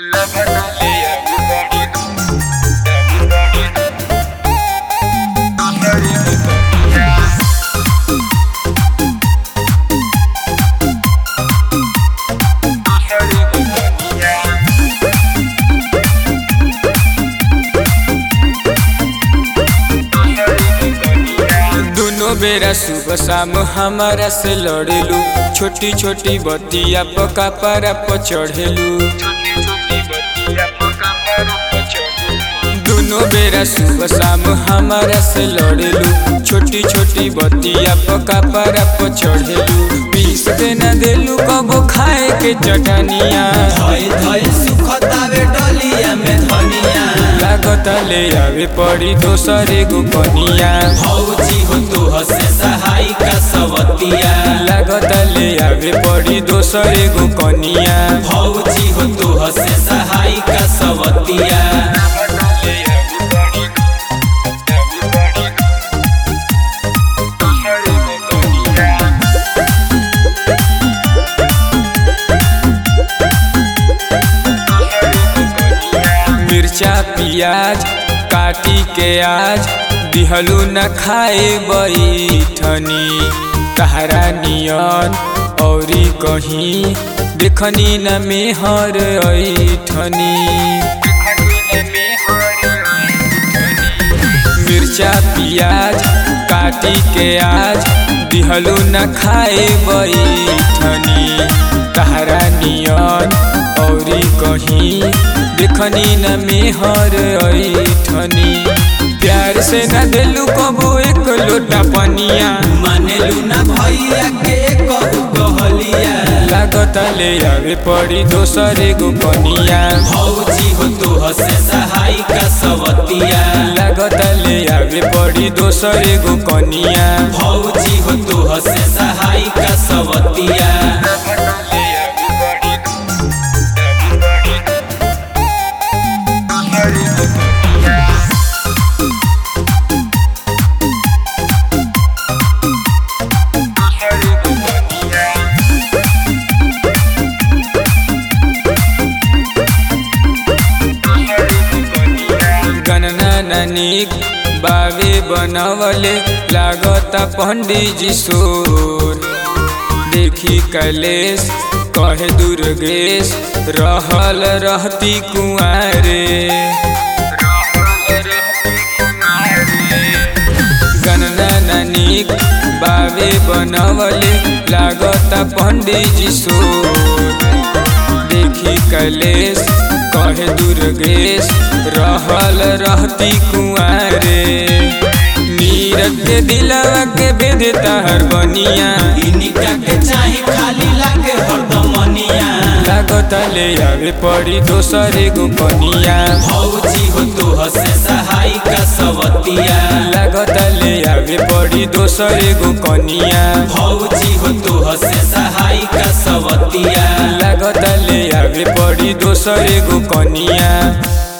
दोनों बेरा सुबह शाम हमारा से लड़ेलू छोटी छोटी बतिया पका पारा पर चढ़ेलू दोनों बेरा सुबह शाम हमारा से लड़ेलू छोटी छोटी बतिया पका पारा पर चढ़ेलू पीस के न देलू कबो खाए के चटनिया धई धई सुखतावे डलिया में धनिया लागत ले आवे पड़ी दोसरे गो कनिया भौजी हो तो हसे सहाय का सवतिया लागत ले आवे पड़ी दोसरे गो कनिया भौजी हो तो हसे सहाय का सवतिया मिर्चा पियाज काटी के आज दिहलू न खाए बैठनी तहरा नियन औरी कहीं देखनी न मेहर ऐठनी मिर्चा पियाज काटी के आज दिहलू न खाए बैठनी तहरा नियन औरी कहीं देखनी न मेहर ऐठनी प्यार से न दिलू कबो एक लोटा पनिया मानेलू ना भैया के कहू कहलिया लागत ले आवे पड़ी दोसरे गो कनिया भौजी हो तो हसे सहाय का सवतिया लागत ले आवे पड़ी दोसरे गो कनिया भौजी हो तो हसे सहाय का सवतिया गणना ननिक बावे बनवले लागत पंडित जी सोर देखी कलेश कहे दुर्गेश रहल रहती कुआरे गणना ननिक बावे बनवले लागत पंडित जी सोर देखी कलेश कहे दुर्गेश रहल रहती कुआरे नीरज के दिलवा के बेदता हर बनिया इनिका के चाहे खाली लागे हरदमनिया लागत ले आवे पड़ी दोसरे गो कनिया भौजी हो तो हसे सहाय का सवतिया लागत ले आवे पड़ी दोसरे गो कनिया भौजी हो तो हसे सहाय का सवतिया लागत ले आवे पड़ी दोसरे गो कनिया